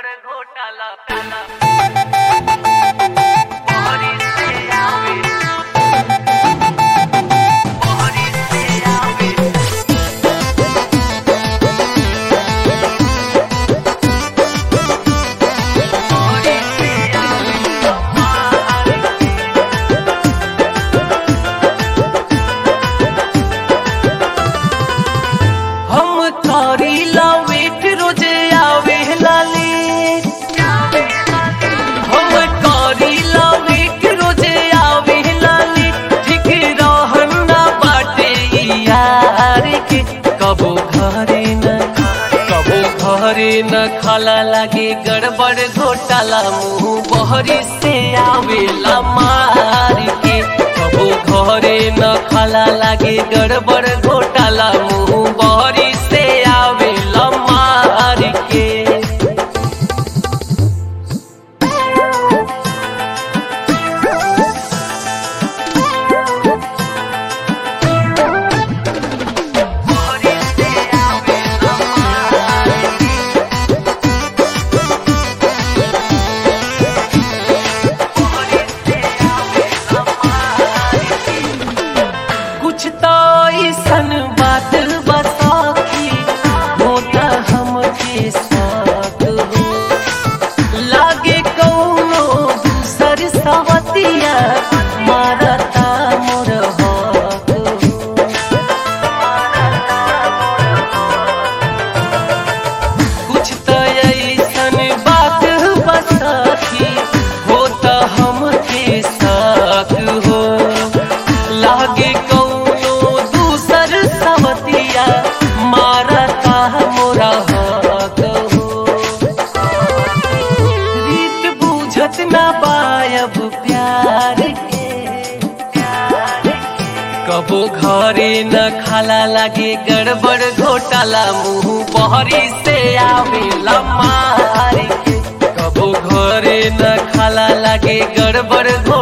गड़बड़ घोटाला मोहरी से आवे मोहरी से आवे मोहरी से आवे हम तारी लावेट रोजे आवे लाले हम तारी लावेट रोजे आवे लाले ठीक रहन ना बाटे यार के कबो घरे न कबो घरे न खाला लागे गड़बड़ घोटाला मुंह बहरी से आवेला मार के कबो घरे न खाला लागे गड़बड़ घोटाला मुंह बहरी से आवेला मार के मोहरी से आवे मोहरी से आवे कुछ तो ऐसन बात बताखी होता हमके साथ हो लागे कौनो दूसर सवतिया मारता मोर हाथ हो कुछ तो ऐसन बात बताखी होता हमके साथ हो लागे कौनो दूसर सवतिया मारता मोरा हाथ हो रीत बूझत ना पायब प्यार के कबो घरे न खाला लागे गड़बड़ घोटाला मुंह बहरी से आवेला मार के कबो घरे न खाला लागे गड़बड़